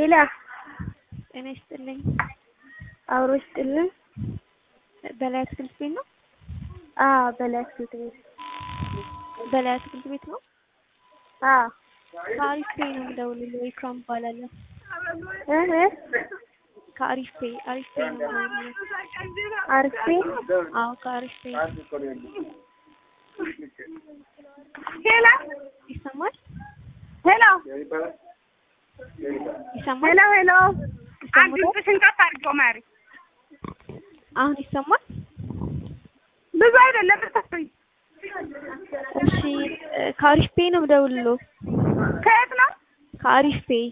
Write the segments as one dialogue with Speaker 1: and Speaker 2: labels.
Speaker 1: ሄላ
Speaker 2: ጤና ይስጥልኝ።
Speaker 1: አብሮ ይስጥልን።
Speaker 2: በላይ አትክልት ቤት ነው?
Speaker 1: አዎ በላይ አትክልት ቤት።
Speaker 2: በላይ አትክልት ቤት ነው?
Speaker 1: አዎ
Speaker 2: ከአሪፍ ፔይ ነው የምደውልልህ። ኢክራም እባላለሁ።
Speaker 1: እህ
Speaker 2: ከአሪፍ ፔይ አሪፍ ፔይ ነው የምደውልልህ።
Speaker 1: አርፌ
Speaker 2: አዎ ከአሪፍ ፔይ
Speaker 1: ሄላ
Speaker 2: ይሰማል?
Speaker 1: ሄሎ
Speaker 2: ይሰማል?
Speaker 1: ሄሎ ሄሎ አንድ
Speaker 2: ይሰማል?
Speaker 1: ድምፅሽን ከፍ አድርገው ማሪ።
Speaker 2: አሁን ይሰማል?
Speaker 1: ብዙ አይደለም ብታስቶኝ።
Speaker 2: እሺ ከአሪፍ ፔይ ነው የምደውልልህ።
Speaker 1: ከየት ነው?
Speaker 2: ከአሪፍ ፔይ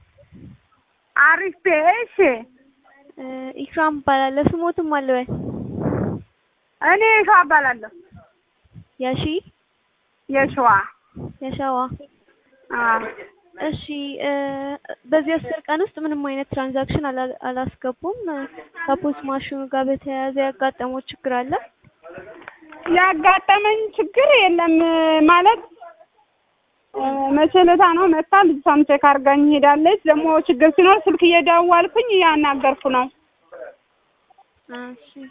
Speaker 1: አሪፍ እሺ።
Speaker 2: እ ኢክራም እባላለሁ። ስሞትም አለ ወይ?
Speaker 1: እኔ ሸዋ እባላለሁ።
Speaker 2: የሺ
Speaker 1: የሸዋ
Speaker 2: የሸዋ
Speaker 1: አዎ
Speaker 2: እሺ እ በዚህ አስር ቀን ውስጥ ምንም አይነት ትራንዛክሽን አላ- አላስገቡም። ከፖስት ማሽኑ ጋር በተያያዘ ያጋጠመው ችግር አለ?
Speaker 1: ያጋጠመኝ ችግር የለም ማለት እ መቼ ዕለታ ነው መጣ ልጅቷም ቼክ አድርጋኝ ሄዳለች። ደግሞ ችግር ሲኖር ስልክ እየደወልኩኝ እያናገርኩ ነው
Speaker 2: እሺ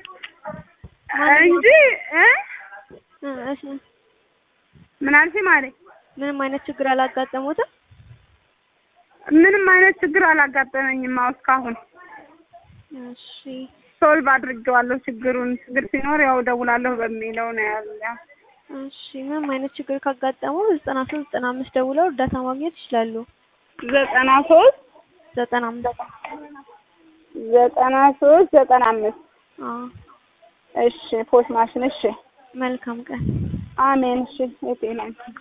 Speaker 1: እንጂ እ
Speaker 2: እ እሺ
Speaker 1: ምን አልሽኝ ማለት
Speaker 2: ምንም አይነት ችግር አላጋጠሙትም?
Speaker 1: ምንም አይነት ችግር አላጋጠመኝም። አዎ እስካሁን
Speaker 2: እሺ
Speaker 1: ሶልቭ አድርጌዋለሁ ችግሩን። ችግር ሲኖር ያው ደውላለሁ በሚለው ነው ያለ።
Speaker 2: እሺ ምንም አይነት ችግር ካጋጠሙ ዘጠና ሶስት ዘጠና አምስት ደውለው እርዳታ ማግኘት ይችላሉ።
Speaker 1: ዘጠና ሶስት
Speaker 2: ዘጠና አምስት
Speaker 1: ዘጠና ሶስት ዘጠና አምስት
Speaker 2: አዎ
Speaker 1: እሺ ፖስት ማሽን እሺ
Speaker 2: መልካም ቀን።
Speaker 1: አሜን እሺ የጤና